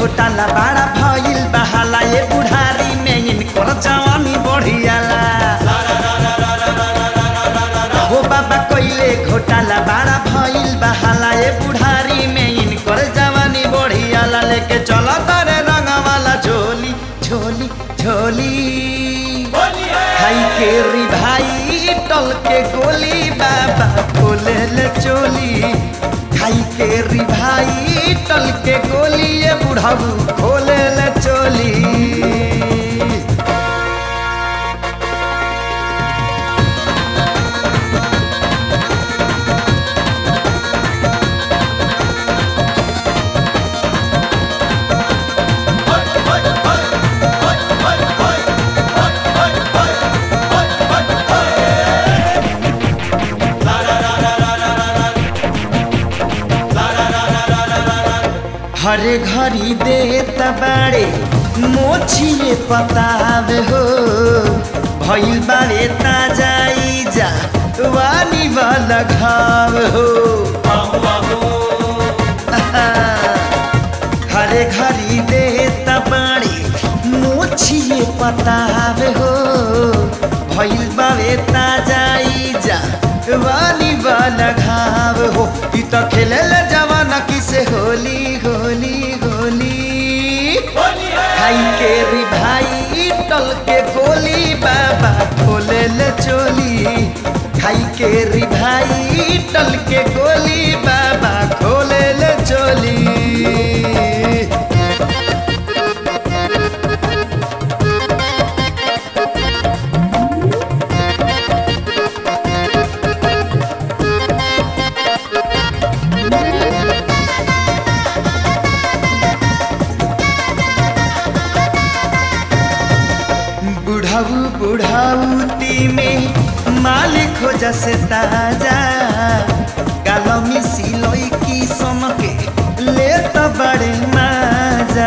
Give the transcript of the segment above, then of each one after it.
घोटाला बड़ा भइल बहाला ये बुढ़ारी में इनकर जवानी बढ़ियाला हो बाबा कइले घोटाला बड़ा भइल बहाला ये बुढ़ारी में इनकर जवानी बढ़ियाला लेके चलो तारे रंग वाला झोली झोली झोली खाई के री भाई टल के गोली बाबा खोले ले चोली खाई के री भाई टल के गोली ये बुढ़ाऊ खोले ले चोली हरे घड़ी दे तबाड़े मोछिए पतावे हो भइल बारे ताजाई जा वानी वाला घाव हो हरे घड़ी दे तबाड़े मोछिए पतावे हो भइल बारे ताजाई जा वानी वाला घाव हो ई तो खेले जवाना किसे होली होली होली खाई के री भाई टल के गोली बाबा खोले ले चोली खाई के री भाई टल के गोली बाबा खोले ले चोली बुढ़ाऊ बुढ़ाऊती में मालिक हो जसे ताजा गालमी सिलोई की समके ले तो बड़े माजा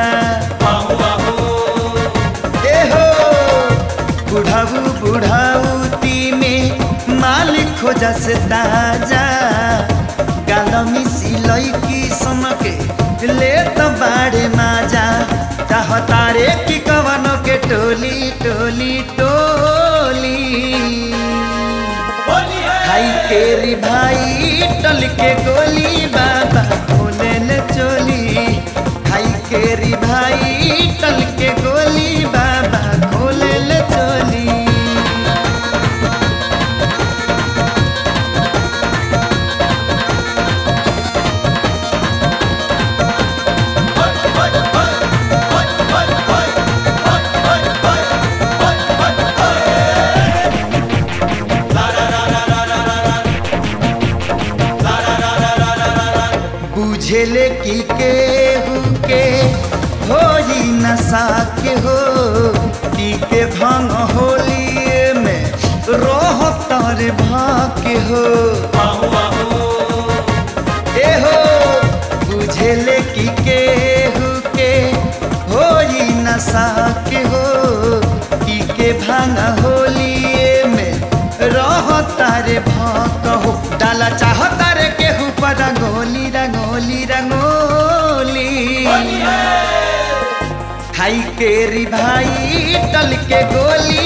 ए हो बुढ़ाऊ बुढ़ाऊती में मालिक हो जसे ताजा गालमी सिलोई की समके ले तो बड़े माजा चाहतारे की कवनों के टोली टोली टोली भाई के री भाई टल के गोली बाबा खोले ले चोली भाई के री भाई टल के गोली बाबा खोले ले चोली बुझेले की केहू के हो ही नशा के हो पी के भंग होलिए में रोह तर भाके हो ए हो बुझेले की केहू के हो ही नशा के हो पी के भंग होलिए में रह तारे भाक हो डाला चाह तारे केहू पर रंगोली रंगोली रंगोली खाई के री भाई टल के गोली